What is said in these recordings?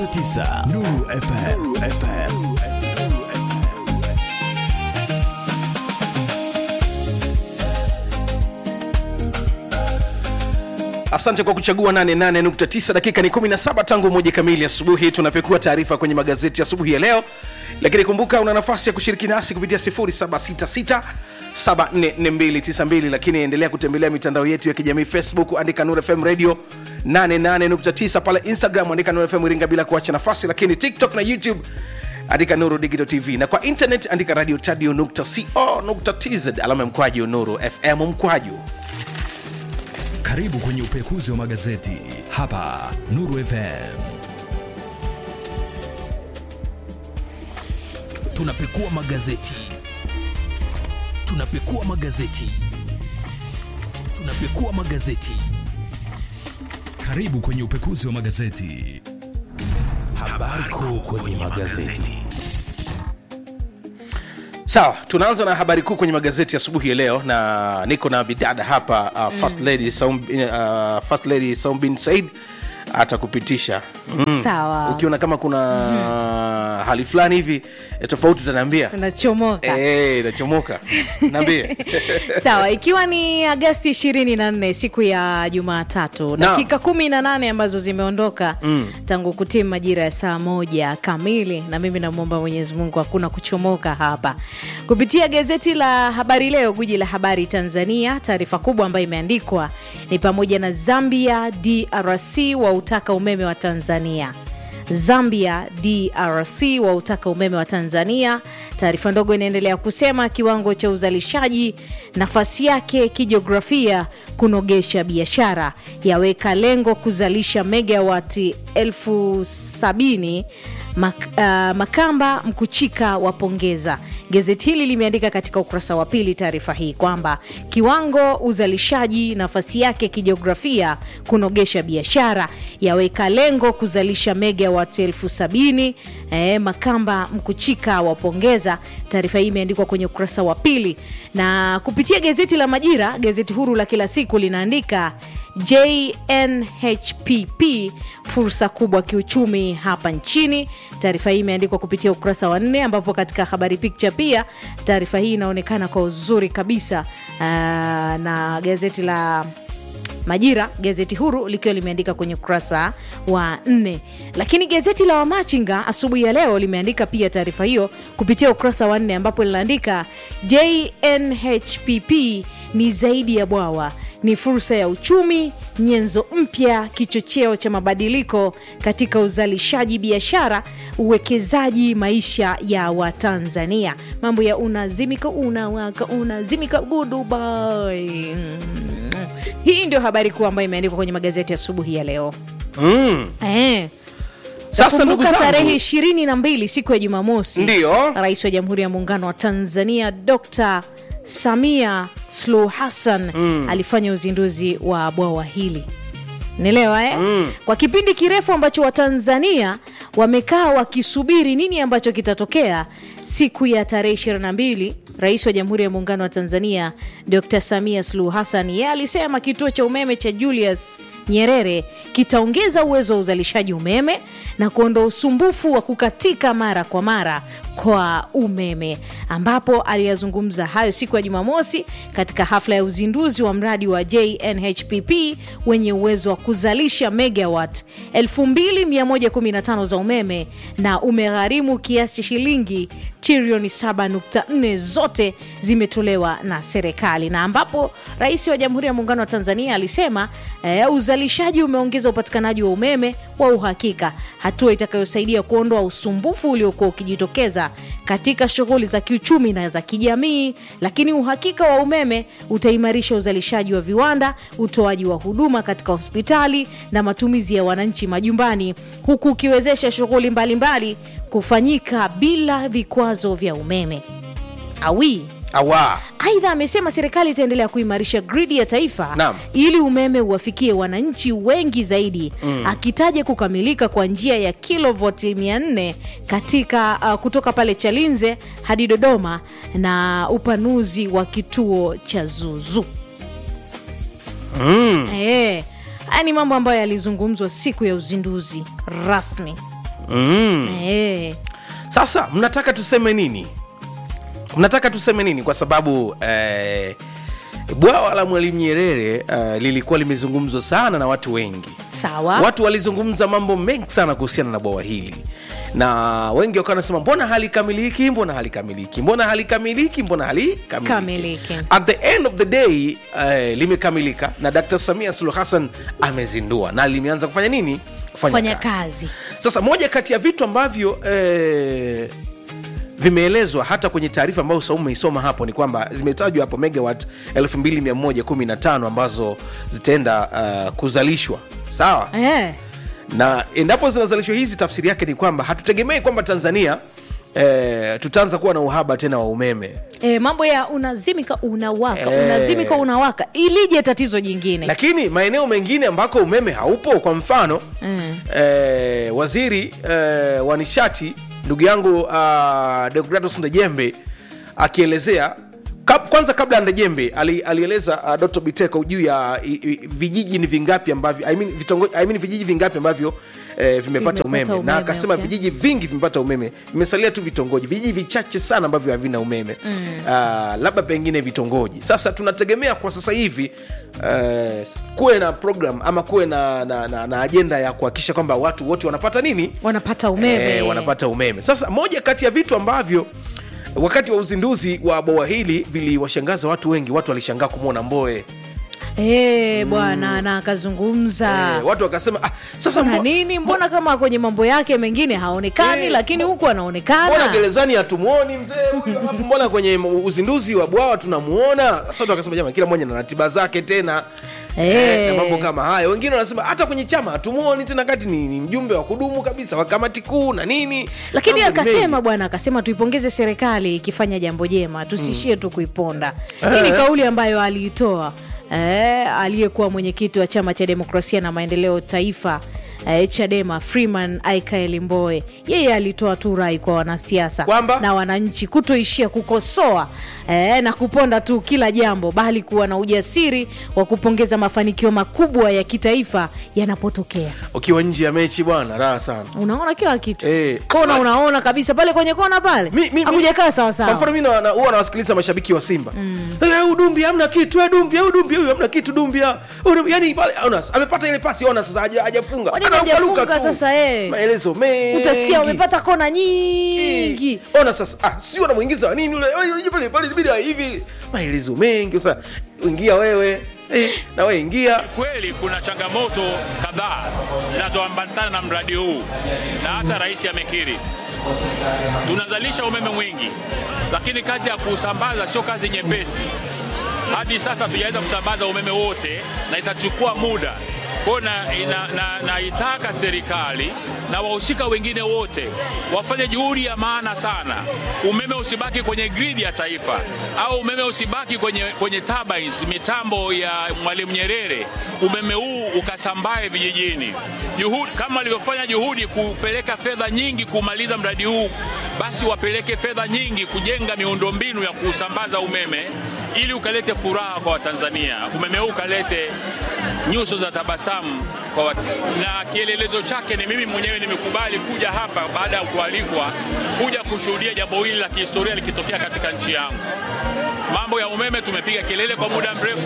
88.9 Nuru FM. asante kwa kuchagua 88.9 dakika ni 17 tangu moja kamili asubuhi tunapekua taarifa kwenye magazeti asubuhi ya leo lakini kumbuka una nafasi ya kushiriki nasi kupitia 0766 744292 lakini endelea kutembelea mitandao yetu ya kijamii facebook andika nur fm radio 88.9 pale instagram andika nur fm iringa bila kuacha nafasi lakini tiktok na youtube andika nuru digital tv na kwa internet andika radio tadio nukta co nukta tz alama ya mkwaju nuru fm mkwaju Karibu kwenye upekuzi wa magazeti hapa Nuru FM. Tunapekua magazeti, tunapekua magazeti, tunapekua magazeti. Karibu kwenye upekuzi wa magazeti. Habari kuu kwenye magazeti. sawa tunaanza na habari kuu kwenye magazeti asubuhi ya leo na niko na bidada hapa uh, first lady Saum, uh, first lady saumbin said atakupitisha mm. Sawa. ukiona kama kuna mm-hmm. hali fulani hivi eh, tofauti utaniambia nachomoka Eh, nachomoka naambie sawa ikiwa ni agasti 24 siku ya jumatatu dakika kumi na nane ambazo zimeondoka mm. tangu kutimu majira ya saa moja kamili na mimi namwomba mwenyezi mungu hakuna kuchomoka hapa kupitia gazeti la habari leo guji la habari tanzania taarifa kubwa ambayo imeandikwa ni pamoja na zambia drc wautaka umeme wa tanzania Zambia DRC wautaka umeme wa Tanzania. Taarifa ndogo inaendelea kusema kiwango cha uzalishaji, nafasi yake kijiografia, kunogesha biashara, yaweka lengo kuzalisha megawati elfu sabini Mak, uh, Makamba Mkuchika wapongeza. Gazeti hili limeandika katika ukurasa wa pili taarifa hii kwamba kiwango uzalishaji, nafasi yake kijiografia, kunogesha biashara, yaweka lengo kuzalisha megawat elfu sabini. Eh, Makamba Mkuchika wapongeza. Taarifa hii imeandikwa kwenye ukurasa wa pili, na kupitia gazeti la Majira, gazeti huru la kila siku linaandika JNHPP fursa kubwa kiuchumi hapa nchini. Taarifa hii imeandikwa kupitia ukurasa wa nne, ambapo katika habari picha pia taarifa hii inaonekana kwa uzuri kabisa aa, na gazeti la Majira, gazeti huru likiwa limeandika kwenye ukurasa wa nne, lakini gazeti la Wamachinga asubuhi ya leo limeandika pia taarifa hiyo kupitia ukurasa wa nne, ambapo linaandika JNHPP ni zaidi ya bwawa ni fursa ya uchumi, nyenzo mpya, kichocheo cha mabadiliko katika uzalishaji, biashara, uwekezaji, maisha ya Watanzania. Mambo ya unazimika, unawaka, unazimika, goodbye. Mm. Hii ndio habari kuu ambayo imeandikwa kwenye magazeti asubuhi ya leo mm. eh. sasa ndugu Kumbuka tarehe zangu ishirini na mbili siku ya Jumamosi, Ndiyo. Rais wa Jamhuri ya Muungano wa Tanzania Dr. Samia Suluhu Hassan alifanya uzinduzi wa bwawa hili naelewa eh? mm. kwa kipindi kirefu ambacho watanzania wamekaa wakisubiri nini ambacho kitatokea siku ya tarehe 22 rais wa jamhuri ya muungano wa tanzania dr samia suluhu hassan yeye alisema kituo cha umeme cha julius nyerere kitaongeza uwezo wa uzalishaji umeme na kuondoa usumbufu wa kukatika mara kwa mara kwa umeme ambapo aliyazungumza hayo siku ya jumamosi katika hafla ya uzinduzi wa mradi wa jnhpp wenye uwezo wa kuzalisha megawat 2115 za umeme na umegharimu kiasi cha shilingi trilioni 7.4 zote zimetolewa na serikali na ambapo rais wa jamhuri ya muungano wa tanzania alisema eh, uzalishaji umeongeza upatikanaji wa umeme wa uhakika hatua itakayosaidia kuondoa usumbufu uliokuwa ukijitokeza katika shughuli za kiuchumi na za kijamii lakini uhakika wa umeme utaimarisha uzalishaji wa viwanda utoaji wa huduma katika hospitali na matumizi ya wananchi majumbani huku ukiwezesha shughuli mbalimbali kufanyika bila vikwazo vya umeme awi awa aidha amesema serikali itaendelea kuimarisha gridi ya taifa Naam. ili umeme uwafikie wananchi wengi zaidi mm. akitaja kukamilika kwa njia ya kilovoti 400 katika uh, kutoka pale chalinze hadi dodoma na upanuzi wa kituo cha zuzu mm. e, haya ni mambo ambayo yalizungumzwa siku ya uzinduzi rasmi mm. Eh, sasa mnataka tuseme nini mnataka tuseme nini kwa sababu eh, bwawa la mwalimu nyerere uh, lilikuwa limezungumzwa sana na watu wengi sawa watu walizungumza mambo mengi sana kuhusiana na bwawa hili na wengi wakawa wanasema mbona halikamiliki mbona halikamiliki mbona halikamiliki mbona halikamiliki Kamiliki. at the end of the day uh, limekamilika na dr samia suluhu hassan amezindua na limeanza kufanya nini fanya kazi sasa moja kati ya vitu ambavyo eh, vimeelezwa hata kwenye taarifa ambayo Saumu umeisoma hapo ni kwamba zimetajwa hapo megawatt 2115 ambazo zitaenda uh, kuzalishwa sawa eh. na endapo zinazalishwa hizi tafsiri yake ni kwamba hatutegemei kwamba tanzania eh, tutaanza kuwa na uhaba tena wa umeme E, mambo ya unazimika unawaka Eh. unazimika unawaka ilije tatizo jingine lakini maeneo mengine ambako umeme haupo kwa mfano Mm. eh, waziri eh, wa nishati ndugu yangu uh, deogratus ndejembe akielezea kab, kwanza kabla ya ndejembe ali, alieleza uh, dr biteko juu ya i, i, vijiji ni vingapi ambavyo I mean, vitongo, I mean, vijiji vingapi ambavyo eh, vimepata Vimepata umeme, na umeme, akasema okay. vijiji vingi vimepata umeme vimesalia tu vitongoji vijiji vichache sana ambavyo havina umeme mm. uh, labda pengine vitongoji sasa tunategemea kwa sasa hivi uh, kuwe na program ama kuwe na, na, na, na ajenda ya kuhakikisha kwamba watu wote wanapata nini wanapata umeme Eh, wanapata umeme sasa moja kati ya vitu ambavyo wakati wa uzinduzi wa bwawa hili viliwashangaza watu wengi watu walishangaa kumwona mboe Eh, bwana na akazungumza eh, watu wakasema ah, sasa na mbo- nini mbona kama kwenye mambo yake mengine haonekani Eh, lakini huku mbona anaonekana gerezani hatumwoni mzee huyu alafu mbona kwenye uzinduzi wa bwawa tunamuona sasa watu wakasema jamani kila mmoja na ratiba zake tena Eh. na mambo kama hayo wengine wanasema hata kwenye chama hatumuoni tena kati ni, ni mjumbe wa kudumu kabisa wa kamati kuu na nini lakini Mambo ni akasema mengi. bwana akasema tuipongeze serikali ikifanya jambo jema tusishie tu kuiponda hii ni kauli ambayo aliitoa eh, aliyekuwa mwenyekiti wa chama cha demokrasia na maendeleo taifa eh, chadema freeman aikael mboe yeye alitoa tu rai kwa wanasiasa Kwamba? na wananchi kutoishia kukosoa eh, na kuponda tu kila jambo bali kuwa na ujasiri wa kupongeza mafanikio makubwa ya kitaifa yanapotokea ukiwa nje ya mechi bwana raha sana unaona kila kitu Eh, kona sasa- unaona kabisa pale kwenye kona pale Mi- mi- mi- hakujakaa kwa mfano sawasawa mi na- na- huwa nawasikiliza mashabiki wa simba mm. udumbi amna kitu eh, dumbi eh, udumbi huyu amna kitu dumbia Udumbi, yani pale Onas amepata ile pasi ona sasa haja- hajafunga Kwa nini Anarukaruka hajafunga tu. sasa, eh? maelezo mengi utasikia umepata kona nyingi Eh, ona sasa ah, sio namwingiza wa nini ule Oi, uje pale pale bila hivi maelezo mengi sasa ingia wewe eh, na wewe ingia Kweli kuna changamoto kadhaa zinazoambatana na mradi huu na hata rais amekiri. Tunazalisha umeme mwingi, lakini kazi ya kusambaza sio kazi nyepesi. Hadi sasa tujaweza kusambaza umeme wote na itachukua muda. Kwa hiyo na, ina- na, naitaka serikali na wahusika wengine wote wafanye juhudi ya maana sana, umeme usibaki kwenye gridi ya taifa au umeme usibaki kwenye, kwenye turbines, mitambo ya Mwalimu Nyerere, umeme huu ukasambae vijijini. Juhudi, kama walivyofanya juhudi kupeleka fedha nyingi kumaliza mradi huu, basi wapeleke fedha nyingi kujenga miundombinu ya kusambaza umeme ili ukalete furaha kwa Watanzania, umeme huu ukalete nyuso za tabasamu kwa wat... na kielelezo chake ni mimi mwenyewe nimekubali kuja hapa baada ya kualikwa kuja kushuhudia jambo hili la kihistoria likitokea katika nchi yangu. Mambo ya umeme tumepiga kelele kwa muda mrefu,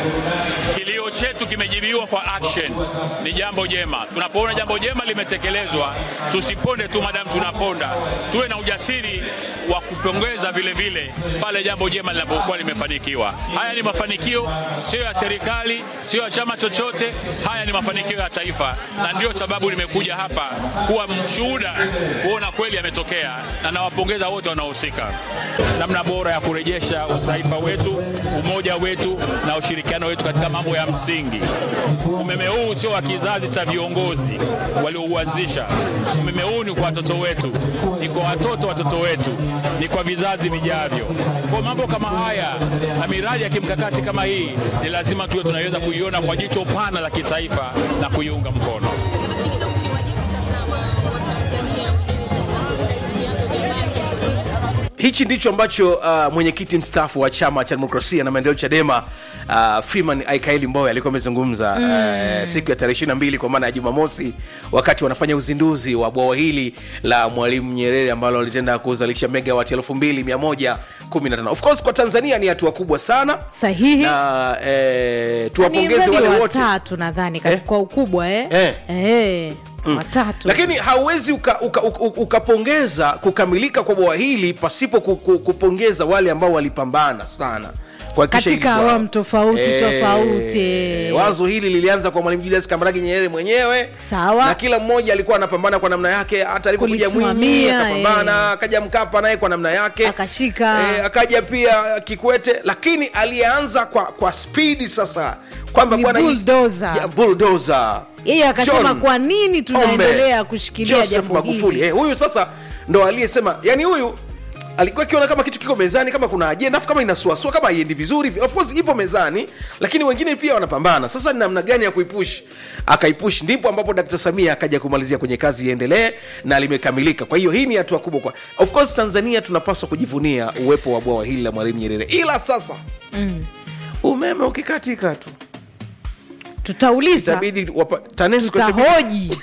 kilio chetu kimejibiwa kwa action. Ni jambo jema. Tunapoona jambo jema limetekelezwa, tusiponde tu madamu tunaponda, tuwe na ujasiri wa kupongeza vile vile pale jambo jema linapokuwa limefanikiwa. Haya ni mafanikio sio ya serikali, sio ya chama chochote, haya ni mafanikio ya taifa, na ndio sababu nimekuja hapa kuwa mshuhuda kuona kweli yametokea, na nawapongeza wote wanaohusika. Namna bora ya kurejesha utaifa wetu, umoja wetu na ushirikiano wetu katika mambo ya msingi. Umeme huu sio wa kizazi cha viongozi waliouanzisha. Umeme huu ni kwa watoto wetu, ni kwa watoto watoto wetu, ni kwa vizazi vijavyo. Kwa mambo kama haya na miradi ya kimkakati kama hii, ni lazima tuwe tunaweza kuiona kwa jicho pana la kitaifa na kuiunga mkono. hichi ndicho ambacho uh, mwenyekiti mstaafu wa chama cha demokrasia na maendeleo chadema uh, freeman aikaeli mboya alikuwa amezungumza mm. uh, siku ya tarehe ishiri mbili kwa maana ya jumamosi wakati wanafanya uzinduzi wa bwawa hili la mwalimu nyerere ambalo litenda kuzalisha megawati elfu mbili mia moja kumi na tano of course kwa tanzania ni hatua kubwa sana sahihi na eh, ni tuwapongeze mradi wale wa wote tatu nadhani kati- Eh? kwa ukubwa eh? Eh. Eh, watatu lakini hauwezi ukapongeza uka, uka, uka ukapongeza kukamilika kwa bwawa hili pasipo ku- ku- kupongeza wale ambao walipambana sana kuhakikisha Katika hili bwawa- awamu tofauti, tofauti. wazo hili lilianza kwa mwalimu julius kambarage nyerere mwenyewe Sawa. na kila mmoja alikuwa anapambana kwa namna yake hata alipokuja mwinyi Kulisimamia, akapambana akaja mkapa naye kwa namna yake Akashika. Eh, akaja pia kikwete lakini alianza kwa kwa spidi sasa kwamba Ni bwana hii- bulldozer. Ya, bulldozer. yeye akasema John kwa nini tunaendelea Pombe, kushikilia Joseph jambo Magufuli hili eh, huyu sasa ndo aliyesema yani huyu alikuwa akiona kama kitu kiko mezani kama kuna ajenda afu kama inasuasua kama haiendi vizuri of course ipo mezani lakini wengine pia wanapambana sasa ni namna gani ya kuipush akaipush ndipo ambapo dkt samia akaja kumalizia kwenye kazi iendelee na limekamilika kwa hiyo hii ni hatua kubwa kwa of course tanzania tunapaswa kujivunia uwepo wa bwawa hili la mwalimu nyerere ila sasa mm. umeme ukikatika tu tutauliza itabidi wapa- TANESCO itabidi tutahoji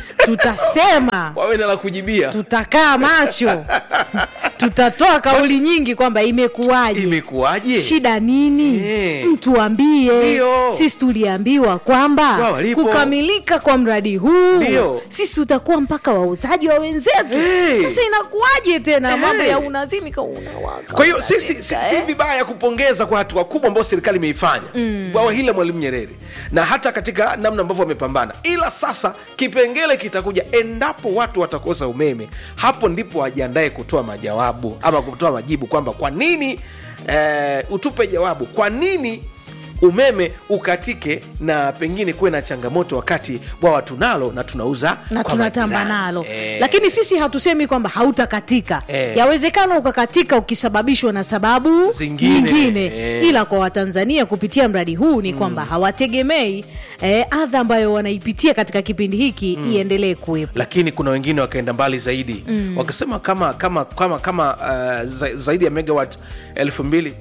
tutasema wawe na la kujibia tutakaa macho tutatoa kauli nyingi kwamba imekuwaje imekuwaje shida nini Eh. mtuambie Ndio. sisi tuliambiwa kwamba Bwawa lipo. kukamilika kwa mradi huu Ndio. sisi tutakuwa mpaka wauzaji wa wenzetu Eh. sasa inakuwaje tena Eh. mambo ya unazimika unawaka kwa hiyo si, si, si, unazimika, si eh? vibaya kupongeza kwa hatua kubwa ambayo serikali imeifanya bwawa hili la mwalimu nyerere na hata katika namna ambavyo wamepambana ila sasa kipengele kitakuja endapo watu watakosa umeme hapo ndipo wajiandae kutoa majawabu ama kutoa majibu kwamba kwa nini eh, utupe jawabu kwa nini umeme ukatike na pengine kuwe na changamoto wakati bwawa tunalo na tunauza na kwa tunatamba majirani. nalo Eh. lakini sisi hatusemi kwamba hautakatika Eh. yawezekana ukakatika ukisababishwa na sababu Zingine. nyingine Eh. ila kwa watanzania kupitia mradi huu ni kwamba hawategemei eh, adha ambayo wanaipitia katika kipindi hiki iendelee kuwepo lakini kuna wengine wakaenda mbali zaidi mm. wakasema kama kama kama kama uh, za, zaidi ya megawat elfu mbili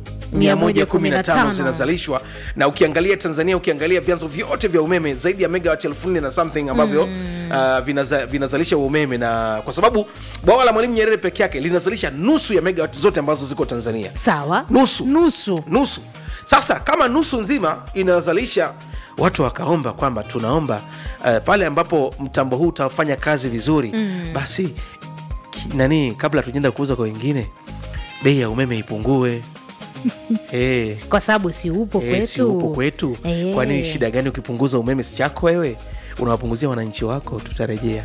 115 115 zinazalishwa na ukiangalia tanzania ukiangalia vyanzo vyote vya umeme zaidi ya megawat elfu nne na something ambavyo mm. uh, vinaza, vinazalisha umeme na kwa sababu bwawa la mwalimu nyerere peke yake linazalisha nusu ya megawat zote ambazo ziko tanzania sawa nusu nusu nusu sasa kama nusu nzima inazalisha watu wakaomba kwamba tunaomba uh, pale ambapo mtambo huu utafanya kazi vizuri mm. basi ki, nani kabla tujaenda kuuza kwa wengine bei ya umeme ipungue hey, kwa sababu si upo hey, kwetu si upo kwetu Eh. kwa nini shida gani ukipunguza umeme si chako wewe unawapunguzia wananchi wako tutarejea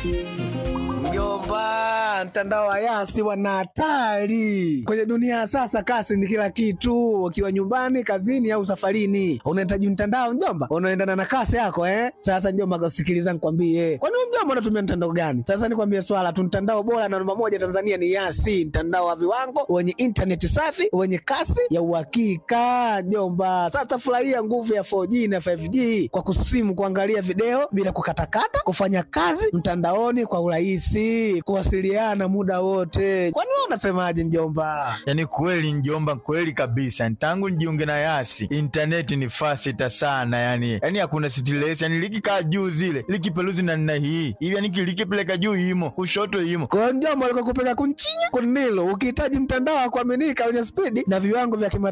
Mjomba, mtandao wa Yasi wana hatari kwenye dunia ya sasa. Kasi ni kila kitu, ukiwa nyumbani, kazini au safarini, unahitaji mtandao mjomba, unaendana na kasi yako eh. Sasa mjomba, sikiliza nikwambie, kwani wewe mjomba unatumia mtandao gani? Sasa nikwambie swala tu, mtandao bora na namba moja Tanzania ni Yasi, mtandao wa viwango wenye intaneti safi wenye kasi ya uhakika mjomba. Sasa furahia nguvu ya 4G na 5G kwa kusimu, kuangalia video bila kukatakata, kufanya kazi mtandaoni kwa urahisi, kuwasiliana muda wote. Kwani wewe unasemaje mjomba? yaani kweli njomba kweli kabisa tangu nijiunge na yasi intaneti ni fasita sana yani yani hakuna stress yani likikaa juu zile likipeluzi na nna hii hivi yani likipeleka juu imo kushoto imo Kwa hiyo mjomba, alikuwa kupeka kunchinya kunilo, ukihitaji mtandao wa kuaminika wenye spidi na viwango vya kimataifa